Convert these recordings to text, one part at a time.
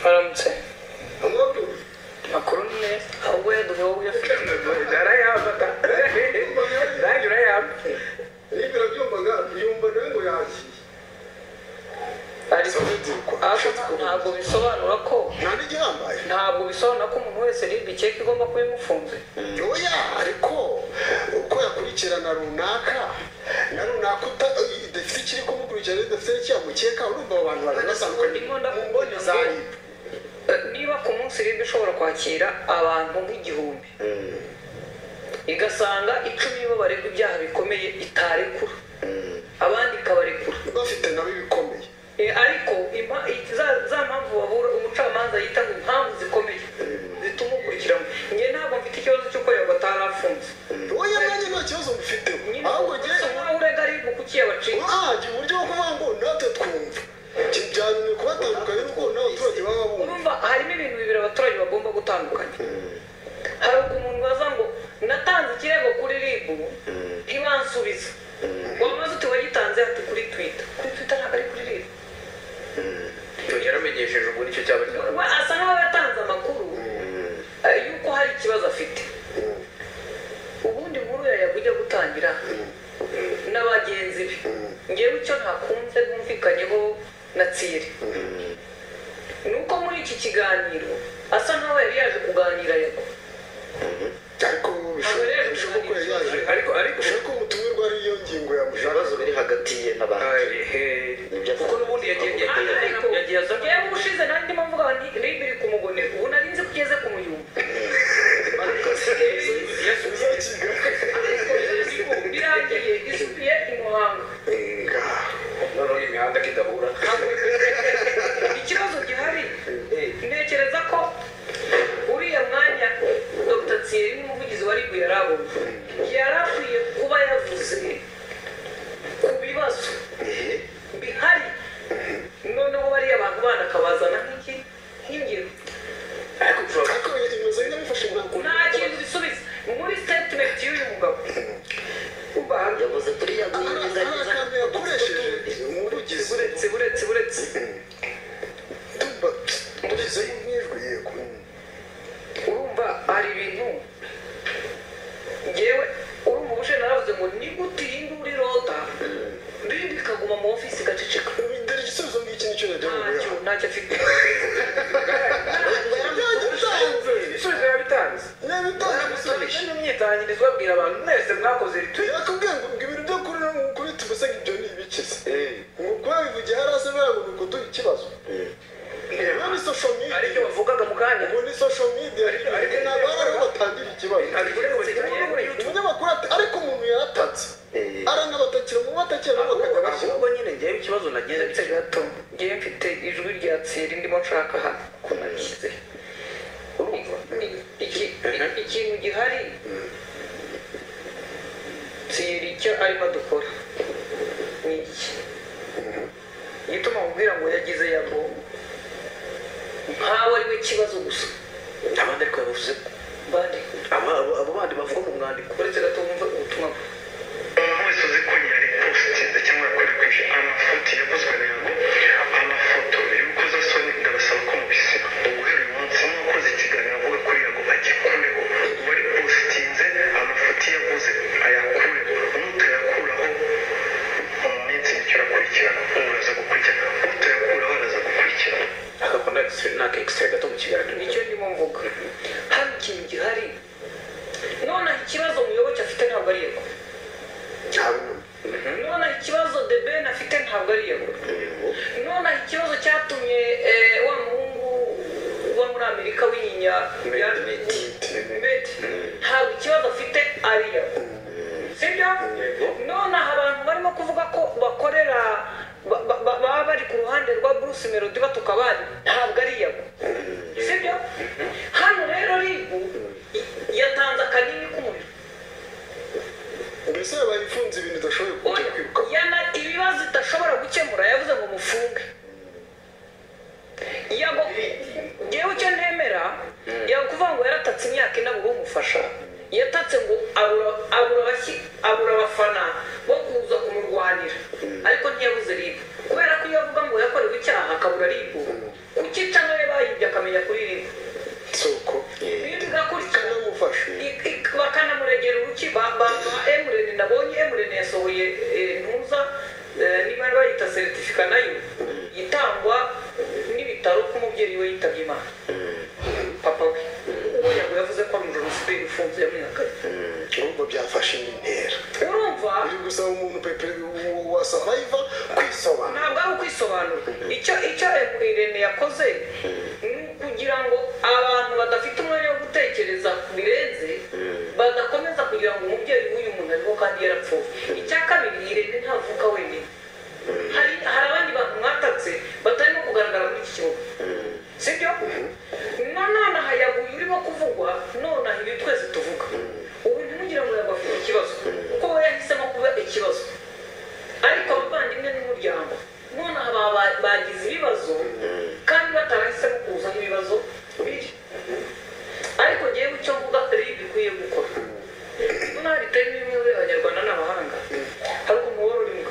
baramutse makuru ni meza ahubwo yaduha wowe uyafite arayahabwa nanjye urayahabwa niba urabyumvaga yumva nawe ngo yakira ariko ariko ntabwo bisobanura ko nta n'igihambaye ntabwo bisobanura ko umuntu wese ribu ikeke igomba kuba imufunze oya ariko uko yakurikirana runaka na runaka uta- idafite ikiri kumukurikirana idafite n'icyamukeka urumva abo bantu baranatandukanye Ndimo ndavuga mu mboni za ngo- ribu Eh, niba ku munsi ribu ishobora kwakira abantu nk'igihumbi igasanga icumi bo baregwa ibyaha bikomeye itarekura abandi ikabarekura bafite nabo ibikomeye Eh, ariko impa- i- za- za mpamvu wabura umucamanza yita ngo impamvu zikomeye zituma ukurikiranywe njye ntabwo mfite ikibazo cy'uko yaba atarafunze oya nanjye nta kibazo mufiteho nyine ahubwo usa njye nk'aho urega aribu kuki yabacika urahagira uburyo bwo kuvuga ngo natwe twumva kijyanye kubatandukanye n'uko n'abaturage baba bumva urumva harimo ibintu bibiri abaturage bagomba gutandukanya hari ubwo umuntu baza ngo natanze ikirego kuri ribu ntibansubize wamaze uti wagitanze ati kuri twita kuri twita ntabwo ari kuri ribu yaramenyesheje ubu nicyo cyaba We asa nk'aho yatanze amakuru eh, y'uko hari ikibazo afite ubundi nkuru yajyaga ujya gutangira na bagenzi be ngewe icyo ntakunze bumvikanyeho na tsiri ni uko muri iki kiganiro asa nk'aho yari yaje kuganira yago ariko bishoboka bishoboka ko yari yaje ariko ariko bishoboka ko ubutumirwa ari yo ngingo yamushaka ibibazo biri hagati ye n'abandi kuko n'ubundi yagiye ariko yagiye aza ngewe ubushize nanjye ndimo mvuga ngo ni ribi iri kumugonera ubu nari nzi ko ugeze ku muyumba uzakiga birangiye isubiye i muhanga noneho imihanda kidahura ikibazo gihari ntekereza ko uriya mwanya dr thierry nk'umuvugizi wa ribu yari abonye yari akwiye kuba yavuze ku bibazo bihari noneho bariya abantu bana akabazana nk'iki nk'ingiro ariko ushobora ariko imeze nk'abifashe nka nta kintu bisubiza muri statement y'uyu mugabo kuba hanze yavuze turi hari yaguhinganyiza akantu yakoresheje umuvugizi buretse buretse buretse tumva tugize nk'ijwi yego urumva hari ibintu ngewe uri mu bushe naravuze ngo ni gute iyi nguru irota rindi ikaguma mu ofisi igaceceka dore igisubizo ngiki nicyo yajya ntacyo mu ntacyo afite yagitanze ibisubizo biba bitanze yabitanze n'imyitangirizo babwira abantu mwese mwakoze ritwi yakubwiye ngo ngo ibintu byo kuri kuri tubese ngo ibyo ni ibikize ngo kuba bivugiye hasi aza ngo ni ukuduha ikibazo biba ni social aricyo media bavugaga mu kanya ngo ni social media ariko ntabwo ari aho batangira ikibazo umunyamakuru ati ariko umuntu yaratatse aranabatakira mu batakira nabo bakajya bashyira ahubwo nyine ngewe ikibazo nagize uretse gato ngewe mfite ijwi rya tsiri ndimo nshaka hano ko nashyize urumva ni- iki- i- ikintu gihari tsiri icyo arimo adukora ni iki igituma mubwira ngo yagize yago nkawe ari we kibazo gusa abandi ariko yabuze bande aba- abo abo bandi bavuga mu mwandiko uretse gato wumva ubutumwa bwe umuntu wese uzi ko yaripositinze cyangwa yakwirakwijije amafoto yavuzwe rero ngo amafoto y'urukozasoni ndabasaba ko mubisiba guhera uyu munsi mwakoze ikiganiro avuga kuri yago agikureho uba yaripositinze amafoto yavuze ayakureho n'utayakuraho mu minsi mike urakurikirana uraza gukurikirana utayakuraho araza gukurikirana akakora na ekisitiri naka ekisitiri gato mu kiganiro nicyo ndimo mvuga hano ikintu gihari nonaha ikibazo muyoboke afite ntabwo ari yago nonaha ikibazo the ben afite ntabwo ari yago nonaha ikibazo cyatumye eh, wa muhungu uba muri amerika w'inyinya ya- Medi. ntabwo ikibazo afite ari yago sibyo nonaha abantu barimo kuvuga ko bakorera ba- ba- ba- baba bari ku ruhande rwa bruce melody batuka abandi ntabwo ari yago sibyo hano rero ribu i- yatanze akanini k'umuriro mbese yaba ifunze ibintu idashoboye kujya kwiruka yana ibibazo idashobora gukemura yavuze ngo mufunge yago ngewe icyo ntemera yakuvuga ngo yaratatse imyaka ine ngo umufasha yatatse ngo abura abura abashyi abura abafana bo kuza kumurwanira ariko ntiyabuze ribu kubera ko iyo avuga ngo yakorewe icyaha akabura ribu kukica nawe bayibyaye yasohoye eh, ntuza eh, niba bayita seritifika nayo itangwa n'ibitaro ko umubyeyi we yitabye imana papa we ubu ntabwo yavuze ko ari umujenoside ufunze yamenyekanye urumva byafashe intera urumva uri gusaba umuntu pepe wa savayiva kwisobanura ntabwo ari ukwisobanura icyo icyo irene yakoze ni ukugira ngo abantu badafite umwanya wo gutekereza ku birenze badakomeza kugira ngo umubyeyi w'uyu muntu arimo kandi yarapfuye icya kabiri irene ntavuka wenyine hari hari abandi bantu mwatatse batarimo kugaragara muri iki kibuga sibyo nanone hayaguye urimo kuvugwa nonaha ibi twese tuvuga ubu ntimugire ngo yabafite ikibazo kuko we yahisemo kuba ikibazo ariko abavandimwe n'umuryango nonaha ba- ba- bagize ibibazo kandi batarahisemo kuza n'ibibazo biri ariko ngewe icyo mvuga ari ibikwiye gukora nonaha bitari n'imwe abanyarwanda n'abahanga hari ukuntu wari urimo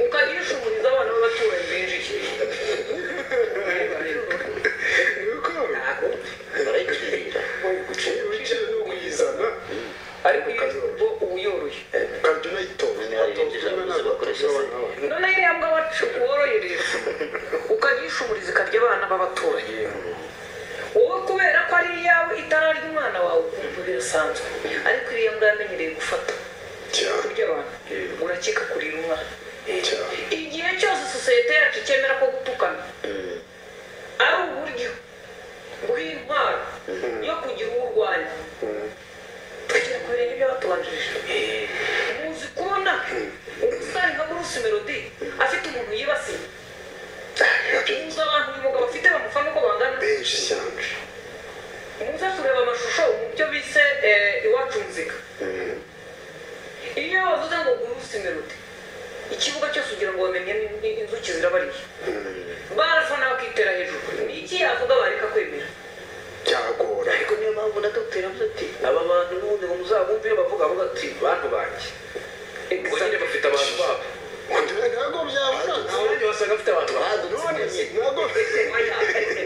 ukagishumuriza abana b'abaturanyi binjiye nuko ntabwo barayikirira ibiciro ni ukuyizana ariko iyo bo uba uyoroye ukajya unayitora Barayinjiza maze bakoresha se- none iriya mbwa wacu worohereza ukagishumuriza ikarya abana b'abaturanyi wowe kubera ko ari iyawe itara ry'umwana wawe ukumva birasanzwe ariko iriya mbwa yamenyereye gufata cyane kurya abantu urakeka kurira umwana cyane igihe cyose sosiyete yacu cyemera ko gutukana ari uburyo bw'intwaro yo kugira uwo urwanya tugira ku birenge by'abatubanjirije muzi kubona umusore nka bruce melody afite umuntu yibasiye muzi abantu uyu mugabo afite bamufana uko bangana benshi cyane muze kureba amashusho mu byo bise eh, iwacu muzika iyo bavuze ngo bruce melody ikibuga cyose ugira ngo bamenye ni- ni- inzuki zirabariye barafana bakitera hejuru ni iki yavuga bareka kwemera byagora ariko niyo mpamvu na dogiteri yavuze ati aba bantu n'ubundi ngo muzabumve iyo bavuga avuga ati bantu banjye ngo nyine bafite abantu babo ntabwo Nta byabura mwanya wasanga bafite abantu babo ntabwo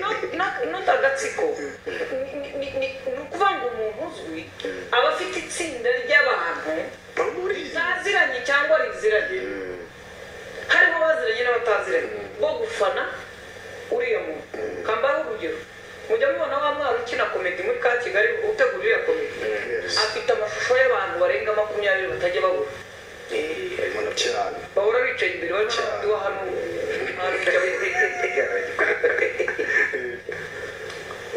Not- not- not agatsiko Ni- ni- ni ni- ni ukuvuga ngo umuntu uzwi aba afite itsinda ry'abantu bamuriye baziranye cyangwa riziranye harimo abaziranye n'abataziranye bo gufana uriya muntu kambaho urugero mujya mubona wa mwana ukina komedi muri ka kigali utegura iriya komedi afite amashusho y'abantu barenga makumyabiri batajya babura cyane bahora bicaye imbere barimo n'abandi hano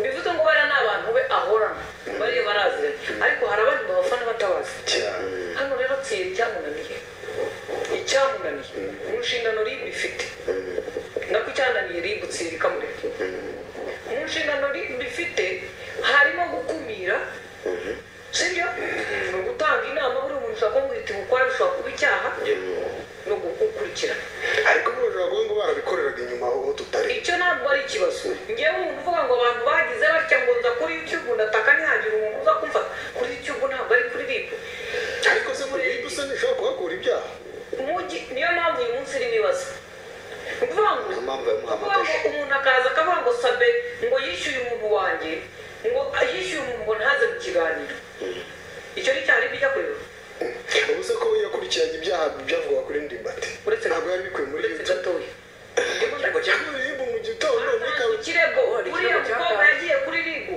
bivuze ngo bariya ni abantu be ahorana bariya baraziranye ariko hari abandi babafana batabazi cyane hano rero tsiye icyamunaniye icyamunaniye mu nshingano ribu ifite nako icyananiye ribu tsiye bikamureka mu nshingano ribu ifite harimo gukumira sibyo ni ugutanga inama buri muntu ushobora kumbwira iti gukora bishobora kuba icyaha no gukurikirana ariko bujura kuvuga ngo barabikoreraga inyuma aho tutari icyo ntabwo ari ikibazo ngewe umuntu uvuga ngo abantu bagize batya ngo nza kuri youtube ndataka ntihagire umuntu uza kumfata kuri youtube ntabwo ari kuri ribu ariko se muri iyi dusa nishobora kuhakura ibyaha Umugi- niyo mpamvu uyu munsi irimo ibibazo ni ukuvuga ngo Niyo mpamvu yamuhamagaje. ni ukuvuga ngo umuntu akaza akavuga ngo sabe ngo yishyuye umuntu wanjye ngo yishyuye umuntu ngo ntaze mu kiganiro icyo ni cyane bijya kureba ubu se ko yakurikiranye ibyaha byavugwa kuri ndimbati uretse ntabwo yari bikwiye muri uretse youtube gatoya Ndimo ariko ndavuga cyangwa muri ribu mu gitondo muri ngo kabiri ikirego hari uriya ikirego mukobwa cyatanzwe. yagiye kuri ribu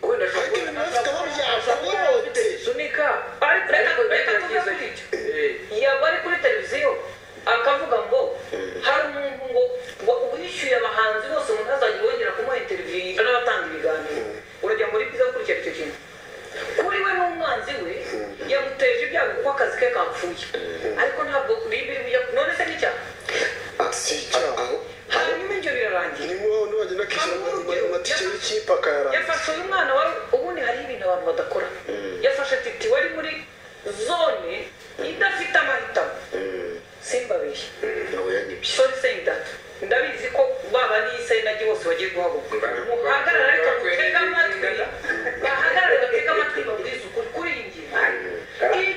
wenda ashobora ariko kuba- ibintu bafite aho ashobora kuba afite byavugutse risunika ariko reka ariko reka tuve yagize kuri icyo Eh, yaba ari kuri televiziyo akavuga ngo hari umuntu ngo ngo wishyuye abahanzi bose ngo ntazajya wongera kumuha interiviyu n'abatanga ibiganiro urajya muri byiza gukurikira icyo kintu kuri we n'umwanzi we yamuteje ibyago kuko akazi ke kapfuye ariko ntabwo ribi bijya none se n'icyaha si icyaha hanyuma ibyo birarangira ni mwo n'uwagenda akishyura ama- amatike y'ikipe akayarangiza yafashe uyu mwana wari ubundi hariho ibintu abantu badakora yafashe titi wari muri zone idafite amahitamo simbabeshye oya nibyo sorry saying that ndabizi ko baba n'isai nagi bose bagiye guhaguruka muhagarara ariko mutega amatwi bahagarare batega amatwi babwize ukuri kuri iyi ngingo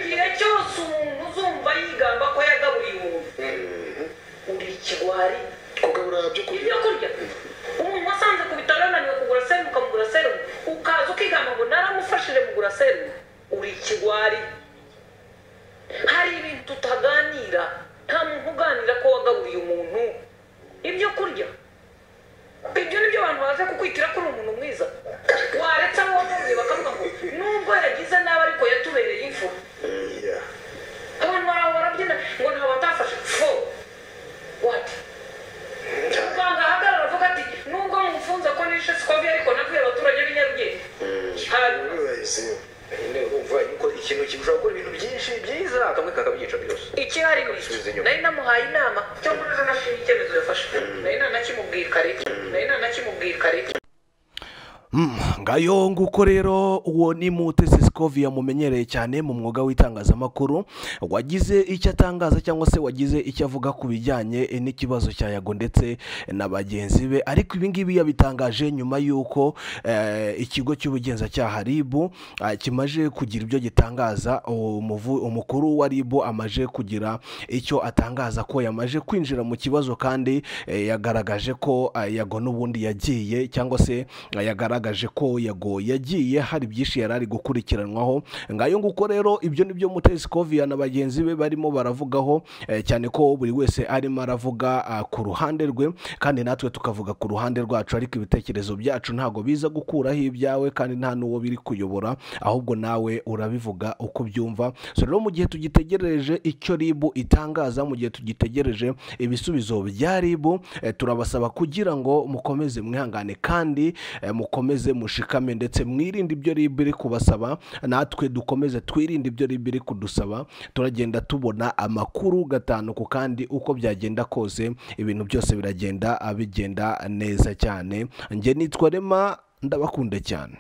igihe cyose umuntu uzumva yigamba ko yagaburiye umuntu uri ikigwari kugabura byo kurya ibyo kurya umuntu wasanze ku bitaro yananiwe kugura serumu ukamugura serumu ukaza ukigamba ngo naramufashije mugura serumu uri ikigwari tutaganira nta muntu uganira ko wagaburiye umuntu ibyo kurya ibyo ni byo abantu baza kukwitira ko uri umuntu mwiza waretse abo wabonye bakavuga ngo nubwo yagize nabi ariko yatubereye imfu abantu baraho barabyina ngo nta batafashe fo wati muganga ahagarara avuga ati nubwo mufunze ko nishe sikovi ariko nabwiye abaturage b'i nyarugenge hanyuma nyine urumva yuko ikintu kibasha gukora ibintu byinshi byiza kamwe kakabyica byose ikihari ni Bisubiza iki inyuma. nari namuhaye inama cyo muri ejo nashimye icyemezo yafashe nari nanakimubwiye kare nari nanakimubwiye kare ngayo nguko rero uwo ni mutesi sikovi yamumenyereye cyane mu mwuga w'itangazamakuru wagize icyo atangaza cyangwa se wagize icyo avuga ku bijyanye n'ikibazo cya yago ndetse na bagenzi be ariko ibi ngibi yabitangaje nyuma y'uko eh, ikigo cy'ubugenzacyaha ribu eh, kimaje kugira ibyo gitangaza umuvu- umukuru wa ribu amaje kugira icyo atangaza ko yamaje kwinjira mu kibazo kandi eh, yagaragaje ko eh, yago n'ubundi yagiye cyangwa se eh, yagaragaje ko yago yagiye hari byinshi yari ari gukurikiranwaho ngayo nguko rero ibyo ni byo mutesi koviya na bagenzi be barimo baravugaho eh, cyane ko buri wese arimo aravuga ah, ku ruhande rwe kandi natwe tukavuga ku ruhande rwacu ariko ibitekerezo byacu ntabwo biza gukuraho ibyawe kandi nta n'uwo biri kuyobora ahubwo nawe urabivuga uko ubyumva so rero mu gihe tugitegereje icyo ribu itangaza mu gihe tugitegereje ibisubizo bya ribu eh, turabasaba kugira ngo mukomeze mwihangane kandi eh, mukomeze mushikame ndetse mwirinde ibyo ribu iri kubasaba natwe dukomeze twirinde ibyo ribu iri kudusaba turagenda tubona amakuru gatanu ku kandi uko byagenda kose ibintu byose biragenda ah, bigenda neza cyane njye nitwa rema ndabakunda cyane